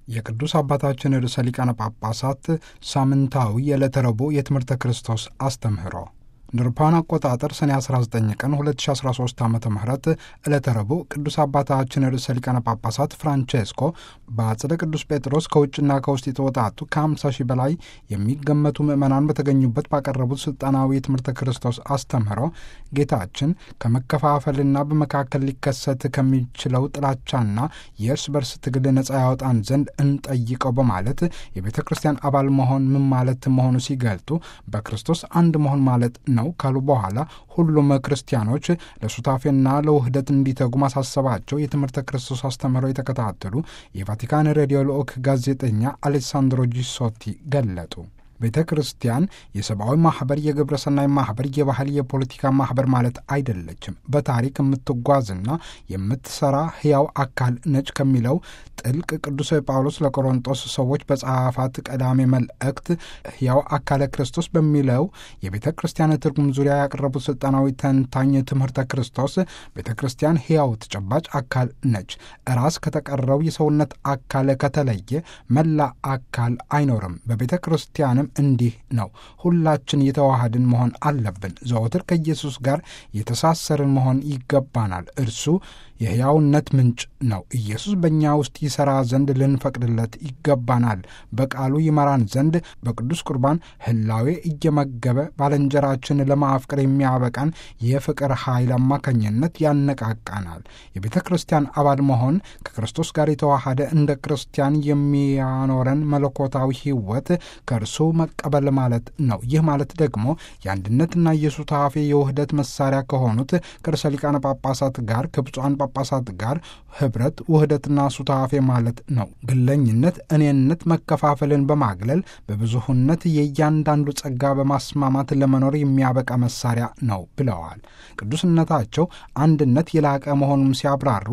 የቅዱስ አባታችን ርዕሰ ሊቃነ ጳጳሳት ሳምንታዊ የዕለተ ረቡዕ የትምህርተ ክርስቶስ አስተምህሮ እንደ አውሮፓውያን አቆጣጠር ሰኔ 19 ቀን 2013 ዓ ም ዕለተ ረቡዕ ቅዱስ አባታችን ርዕሰ ሊቃነ ጳጳሳት ፍራንቼስኮ በአጽደ ቅዱስ ጴጥሮስ ከውጭና ከውስጥ የተወጣጡ ከ50 ሺህ በላይ የሚገመቱ ምዕመናን በተገኙበት ባቀረቡት ስልጣናዊ የትምህርተ ክርስቶስ አስተምህሮ ጌታችን ከመከፋፈልና በመካከል ሊከሰት ከሚችለው ጥላቻና የእርስ በርስ ትግል ነጻ ያወጣን ዘንድ እንጠይቀው በማለት የቤተ ክርስቲያን አባል መሆን ምን ማለት መሆኑ ሲገልጡ በክርስቶስ አንድ መሆን ማለት ነው ካሉ በኋላ ሁሉም ክርስቲያኖች ለሱታፌና ለውህደት እንዲተጉ ማሳሰባቸው የትምህርተ ክርስቶስ አስተምህሮ የተከታተሉ የቫቲካን ሬዲዮ ልዑክ ጋዜጠኛ አሌሳንድሮ ጂሶቲ ገለጡ። ቤተ ክርስቲያን የሰብአዊ ማህበር፣ የግብረ ሰናይ ማህበር፣ የባህል፣ የፖለቲካ ማህበር ማለት አይደለችም። በታሪክ የምትጓዝና የምትሰራ ህያው አካል ነች ከሚለው ጥልቅ ቅዱስ ጳውሎስ ለቆሮንጦስ ሰዎች በጸሐፋት ቀዳሜ መልእክት ህያው አካለ ክርስቶስ በሚለው የቤተ ክርስቲያን ትርጉም ዙሪያ ያቀረቡት ስልጣናዊ ተንታኝ ትምህርተ ክርስቶስ ቤተ ክርስቲያን ህያው ተጨባጭ አካል ነች። ራስ ከተቀረው የሰውነት አካል ከተለየ መላ አካል አይኖርም። በቤተ ክርስቲያንም እንዲህ ነው። ሁላችን የተዋሃድን መሆን አለብን። ዘወትር ከኢየሱስ ጋር የተሳሰርን መሆን ይገባናል። እርሱ የሕያውነት ምንጭ ነው። ኢየሱስ በእኛ ውስጥ ይሠራ ዘንድ ልንፈቅድለት ይገባናል። በቃሉ ይመራን ዘንድ በቅዱስ ቁርባን ህላዌ እየመገበ ባልንጀራችን ለማፍቀር የሚያበቃን የፍቅር ኃይል አማካኝነት ያነቃቃናል። የቤተ ክርስቲያን አባል መሆን ከክርስቶስ ጋር የተዋሃደ እንደ ክርስቲያን የሚያኖረን መለኮታዊ ሕይወት ከእርሱ መቀበል ማለት ነው። ይህ ማለት ደግሞ የአንድነትና የሱታፌ የውህደት መሳሪያ ከሆኑት ከርዕሰ ሊቃነ ጳጳሳት ጋር ከብፁዓን ጳጳሳት ጋር ህብረት፣ ውህደትና ሱታፌ ማለት ነው። ግለኝነት፣ እኔነት፣ መከፋፈልን በማግለል በብዙህነት የእያንዳንዱ ጸጋ በማስማማት ለመኖር የሚያበቃ መሳሪያ ነው ብለዋል። ቅዱስነታቸው አንድነት የላቀ መሆኑን ሲያብራሩ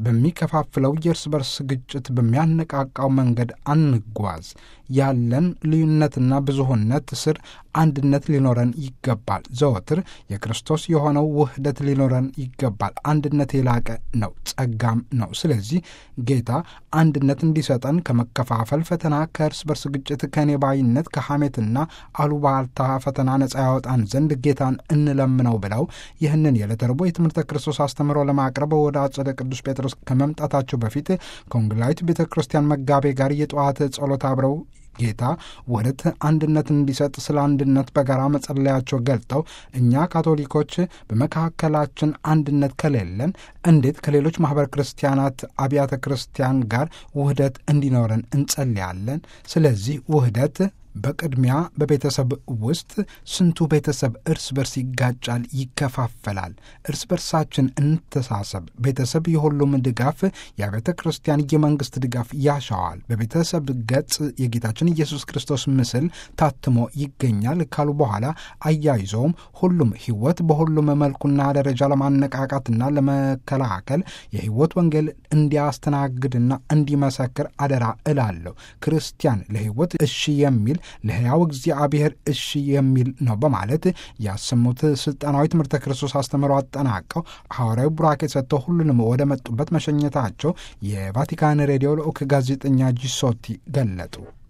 በሚከፋፍለው የእርስ በርስ ግጭት በሚያነቃቃው መንገድ አንጓዝ። ያለን ልዩነትና ብዙህነት ስር አንድነት ሊኖረን ይገባል። ዘወትር የክርስቶስ የሆነው ውህደት ሊኖረን ይገባል። አንድነት የላቀ ነው፣ ጸጋም ነው። ስለዚህ ጌታ አንድነት እንዲሰጠን ከመከፋፈል ፈተና፣ ከእርስ በርስ ግጭት፣ ከኔባይነት፣ ከሐሜትና አሉባልታ ፈተና ነጻ ያወጣን ዘንድ ጌታን እንለምነው ብለው ይህንን የዕለተ ረቡዕ የትምህርተ ክርስቶስ አስተምህሮ ለማቅረብ ወደ አጸደ ቅዱስ ጴጥሮስ ከመምጣታቸው በፊት ከወንጌላዊት ቤተ ክርስቲያን መጋቤ ጋር የጠዋት ጸሎት አብረው ጌታ ውህደት አንድነት እንዲሰጥ ስለ አንድነት በጋራ መጸለያቸው ገልጠው እኛ ካቶሊኮች በመካከላችን አንድነት ከሌለን እንዴት ከሌሎች ማኅበረ ክርስቲያናት አብያተ ክርስቲያን ጋር ውህደት እንዲኖረን እንጸልያለን? ስለዚህ ውህደት በቅድሚያ በቤተሰብ ውስጥ ስንቱ ቤተሰብ እርስ በርስ ይጋጫል፣ ይከፋፈላል። እርስ በርሳችን እንተሳሰብ። ቤተሰብ የሁሉም ድጋፍ የቤተ ክርስቲያን የመንግስት ድጋፍ ያሻዋል። በቤተሰብ ገጽ የጌታችን ኢየሱስ ክርስቶስ ምስል ታትሞ ይገኛል ካሉ በኋላ አያይዘውም ሁሉም ሕይወት በሁሉም መልኩና ደረጃ ለማነቃቃትና ለመከላከል የሕይወት ወንጌል እንዲያስተናግድና እንዲመሰክር አደራ እላለሁ። ክርስቲያን ለሕይወት እሺ የሚል ለሕያው እግዚአብሔር እሺ የሚል ነው በማለት ያሰሙት ስልጣናዊ ትምህርተ ክርስቶስ አስተምሮ አጠናቀው ሐዋርያዊ ቡራኬ ሰጥተው ሁሉንም ወደ መጡበት መሸኘታቸው የቫቲካን ሬዲዮ ልዑክ ጋዜጠኛ ጂሶቲ ገለጡ።